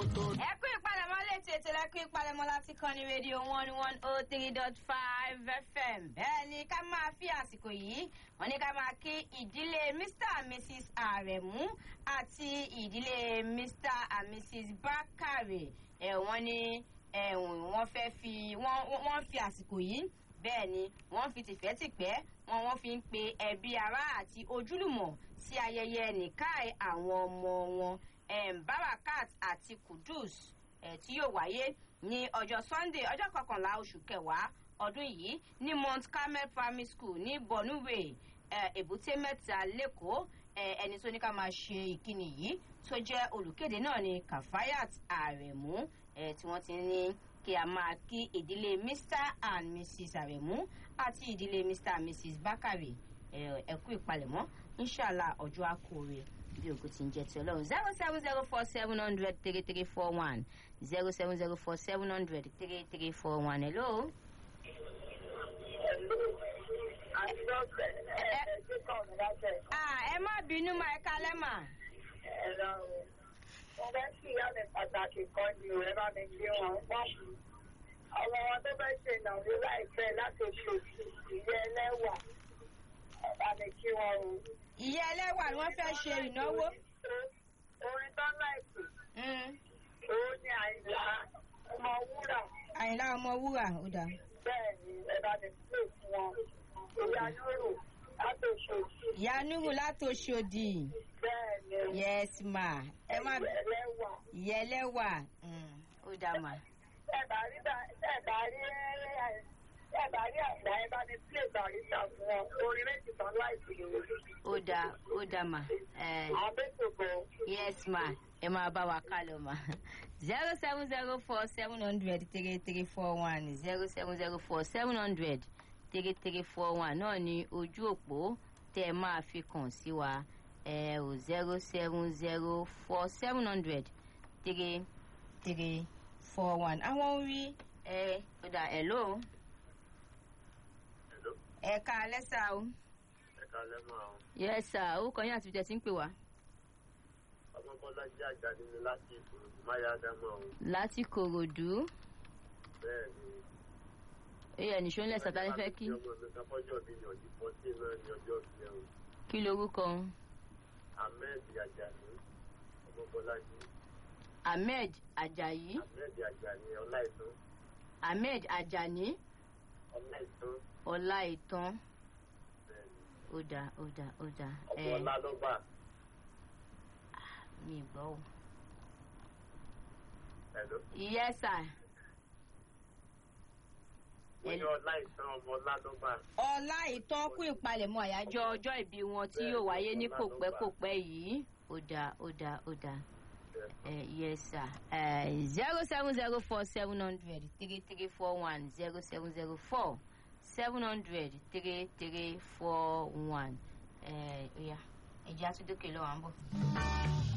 tó. ẹ kú ìpalẹ̀mọ́ létí ètò ẹ kú ìpalẹ̀mọ́ láti kàn ní rédíò one one oh three dot five fm bẹ́ẹ̀ ni ká máa fi àsìkò yìí wọ́n ní ká máa kí ìdílé mr and mrs aremu àti ìdílé mr and mrs bakare ẹ̀ wọ́n ní ẹ̀wọ̀n wọ́n fẹ́ fi wọ́n wọ́n fi àsìkò yìí bẹ́ẹ̀ ni wọ́n fi tìfẹ́tìpẹ́ wọn wọ́n fi ń pe ẹbí ará àti ojúlùmọ̀ sí ayẹyẹ nìkáì àwọn ọmọ wọn um, barakat àti kudus eh, tí yóò wáyé ní ọjọ́ sunday ọjọ́ kọkànlá oṣù kẹwàá ọdún yìí ní mount carmel primary school ní bonuwe èbúté mẹ́ta lẹ́kọ̀ọ́ ẹni tó ní ká máa ṣe ìkíni yìí tó jẹ́ olùkéde náà ní kafayat aremu tí wọ́n ti ní kí a máa kí ìdílé mr and mrs aremu àti ìdílé mr and mrs bakare ẹ̀kú ìpalẹ̀mọ́ inshallah ọjọ́ àkórè bí ogun ti ń jẹ ti ọlọ́run zero seven zero four seven hundred three three four one zero seven zero four seven hundred three three four one hello. ẹ má bínú ma ẹ kalẹ́ mà. mo fẹ́ kí ìyá mi pàtàkì kan ní ìwé bá mi gbé wọn pọ́n. ọmọ wọn tó fẹ́ ṣe ìnáwó láìpẹ́ láti oṣù ìyá ẹlẹ́wà bá mi kí wọn o ìyá ẹlẹ́wà ni wọ́n fẹ́ ṣe ìnáwó. orin tó láìpẹ́ òun ni àyìnlá ọmọ wúrà. àyìnlá ọmọ wúrà ó dà. bẹ́ẹ̀ ni ẹ bá mi pè fún wọn ìyá nuru látòṣòdì. ìyá nuru látòṣòdì. bẹ́ẹ̀ ni. yes ma. ẹ má ẹlẹ́wà. ìyá ẹlẹ́wà ó dà mà. ẹ bá rí ẹ bá rí ẹ bá rí àgbà ẹ bá ní plé barista fún wọn orin méjì tán láìpẹ́ lòun. ó dà ó dà mà. àbẹ́tòkò. yes ma ẹ máa bá wa ká lọ mà. zero seven zero four seven hundred three three four one zero seven zero four seven hundred three three four one náà ni ojú òpó tẹ ẹ máa fi kàn sí wa ẹ ò zero seven zero four seven hundred three three four one. àwọn orí ẹ ó dà ẹ lóo ẹ̀ka alẹ́ sá o. ẹ̀ka alẹ́ máa o. yẹ sá orúkọ yín àti ìjẹsí ń pè wá. ọmọbọlájí àjàdí ni láti ìkòròdú máyà ádámọ o. láti kòròdú. bẹ́ẹ̀ ni. eyín ẹnìṣó ńlẹ̀ sàtàlẹ́ fẹ́ kí. ọmọ mi kan fọ́jọ́ mi ní ọdún fọ́tí náà ní ọjọ́ ìfẹ́ o. kí lorúkọ. ahmed ajani ọmọbọlájí. ahmed ajayi. ahmed ajani ọláìtàn. ahmed ajani ọláìtàn. ọlá ìtàn ó dà ó dà ó dà. ọmọ ọlá ló bá. mi gbọ́ o. Hello. yes sir. mo ní ọlá ìtàn ọmọ ọlá ló bá. ọlá ìtàn kú ìpalẹ̀mọ́ àyájọ́ ọjọ́ ìbí wọn tí yóò wáyé ní kò pẹ́ kò pẹ́ yìí ó dà ó dà ó dà. Uh, yes, sir. Zero seven zero four seven hundred three three four one zero seven zero four seven hundred three three four one. Ẹ̀ẹ́dìyà ẹ̀jẹ̀ àtúndókè lọ́wọ́ à ń bọ̀.